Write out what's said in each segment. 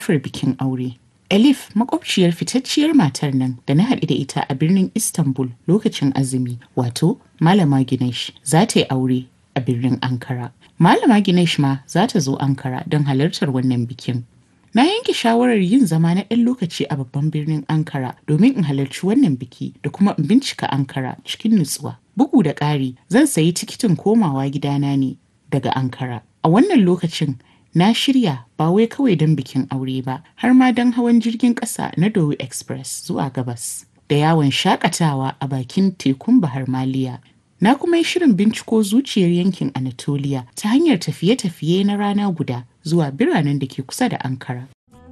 siffar bikin aure. Elif makwabciyar fitacciyar matar nan da na haɗu da ita a birnin Istanbul lokacin azumi wato Malama Ginesh za ta yi aure a birnin Ankara. Malama Ginesh ma za ta zo Ankara don halartar wannan bikin. Na yanke shawarar yin zama na ɗan lokaci a babban birnin Ankara domin in halarci wannan biki da kuma in bincika Ankara cikin nutsuwa. Bugu da ƙari zan sayi tikitin komawa gidana ne daga Ankara. A wannan lokacin na shirya ba wai kawai don bikin aure ba har ma don hawan jirgin ƙasa na Dowi Express zuwa gabas da yawon shakatawa a bakin tekun Bahar Maliya. Na kuma yi shirin binciko zuciyar yankin Anatolia ta hanyar tafiye-tafiye na rana guda zuwa biranen da ke kusa da Ankara.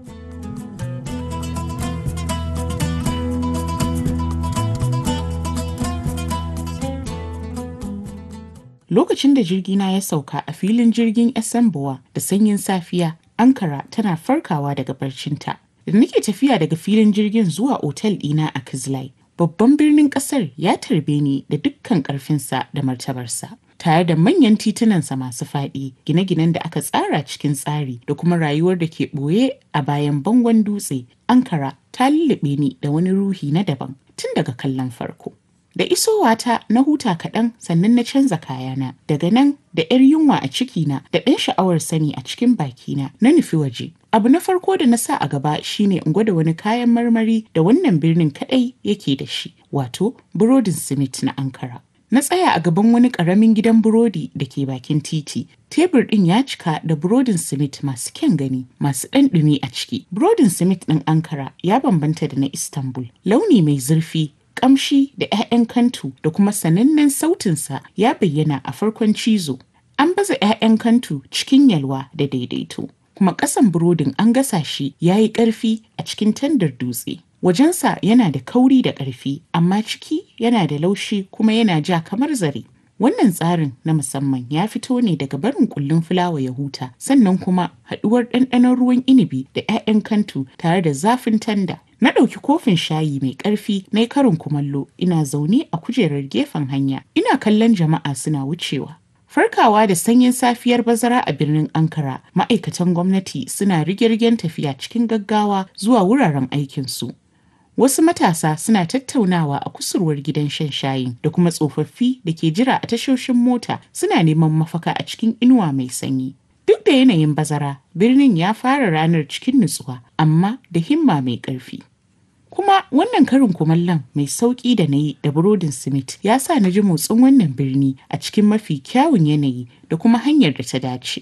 Lokacin da jirgina ya sauka a filin jirgin Esenbowa da sanyin safiya, Ankara tana farkawa daga barcinta. Da nake tafiya daga filin jirgin zuwa otal ɗina a Kizlay, babban birnin ƙasar ya tarbe ni da dukkan ƙarfinsa da martabarsa. Tare da manyan titunansa masu faɗi, gine-ginen da aka tsara cikin tsari da kuma rayuwar da ke ɓoye a bayan bangon dutse, Ankara ta lullube ni da wani ruhi na daban tun daga kallon farko. Da isowata na huta kaɗan sannan na canza kayana. Daga nan da 'yar yunwa a cikina da ɗan sha'awar sani a cikin bakina na nufi waje. Abu na farko da na sa a gaba shine in gwada wani kayan marmari da wannan birnin kaɗai yake da shi, wato burodin simit na Ankara. Na tsaya a gaban wani ƙaramin gidan burodi da ke bakin titi. Tebur ɗin ya cika da burodin simit masu kyan gani, masu ɗan ɗumi a ciki. Burodin simit ɗin Ankara ya bambanta da na Istanbul. Launi mai zurfi, kamshi da 'ya'yan kantu da kuma sanannen sautinsa ya bayyana a farkon cizo. An baza 'ya'yan kantu cikin yalwa da daidaito, kuma ƙasan burodin an gasa shi ya yi ƙarfi a cikin tandar dutse. Wajensa yana da kauri da ƙarfi, amma ciki yana da laushi kuma yana ja kamar zare. Wannan tsarin na musamman ya fito ne daga barin kullun fulawa ya huta, sannan kuma haɗuwar ɗanɗanon ruwan inibi da 'ya'yan kantu tare da zafin tanda. Na ɗauki kofin shayi mai ƙarfi na karin kumallo ina zaune a kujerar gefen hanya ina kallon jama'a suna wucewa. Farkawa da sanyin safiyar bazara a birnin Ankara ma'aikatan gwamnati suna rigirgen tafiya cikin gaggawa zuwa wuraren aikinsu. Wasu matasa suna tattaunawa a kusurwar gidan shan shayin da kuma tsofaffi da ke jira a tashoshin mota suna neman mafaka a cikin inuwa mai sanyi. Duk da yanayin bazara, birnin ya fara ranar cikin nutsuwa, amma da himma mai ƙarfi. Kuma wannan karin kumallon mai sauƙi da na yi da burodin simit ya sa na ji motsin wannan birni a cikin mafi kyawun yanayi da kuma hanyar da ta dace.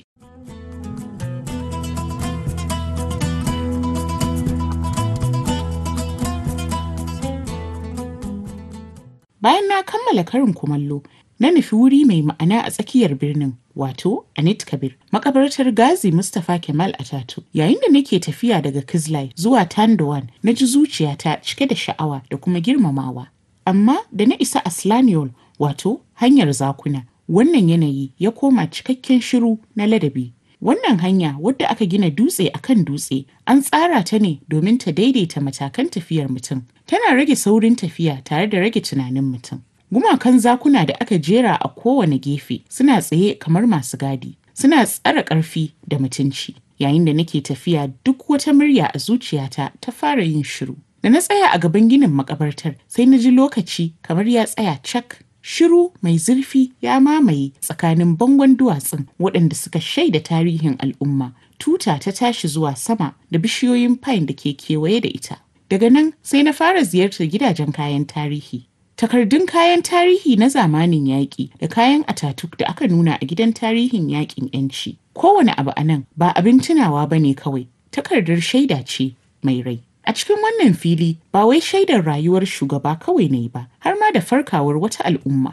Bayan na kammala karin kumallo, na nufi wuri mai ma'ana a tsakiyar birnin wato Anit Kabir makabartar Gazi Mustapha Kemal Atatu yayin da nake tafiya daga Kizlay zuwa Tandowan na ji zuciyata cike da sha'awa da kuma girmamawa amma da na isa Aslaniol wato hanyar zakuna wannan yanayi ya koma cikakken shiru na ladabi wannan hanya wadda aka gina dutse akan dutse an tsara ta ne domin ta daidaita matakan tafiyar mutum tana rage saurin tafiya tare da rage tunanin mutum Gumakan zakuna da aka jera a kowane gefe suna tsaye kamar masu gadi, suna tsara ƙarfi da mutunci. Yayin da nake tafiya duk wata murya a zuciyata ta fara yin shiru. Da na tsaya a gaban ginin makabartar sai na ji lokaci kamar ya tsaya cak. Shiru mai zurfi ya mamaye tsakanin bangon duwatsun waɗanda suka shaida tarihin al'umma. Tuta ta tashi zuwa sama da bishiyoyin pine da ke kewaye da ita. Daga nan sai na fara ziyartar gidajen kayan tarihi. Takardun kayan tarihi na zamanin yaƙi da kayan atatuk da aka nuna a gidan tarihin yaƙin 'yanci. Kowane abu a nan ba abin tunawa ba ne kawai, takardar shaida ce mai rai. A cikin wannan fili ba wai shaidar rayuwar shugaba kawai ne ba, har ma da farkawar wata al'umma.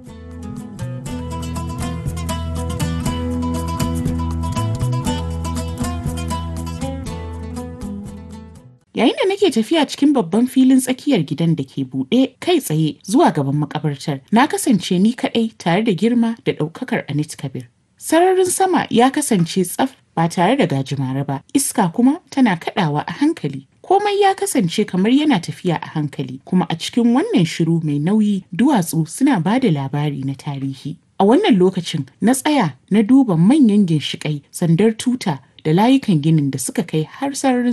Yayin da nake tafiya cikin babban filin tsakiyar gidan da ke buɗe kai tsaye zuwa gaban makabartar, na kasance ni kaɗai tare da girma da ɗaukakar Anit Kabir. Sararin sama ya kasance tsaf ba tare da gajimare ba, iska kuma tana kaɗawa a hankali. Komai ya kasance kamar yana tafiya a hankali, kuma a cikin wannan shiru mai nauyi duwatsu suna ba da labari na tarihi. A wannan lokacin na tsaya na duba manyan ginshiƙai, sandar tuta da layukan ginin da suka kai har sararin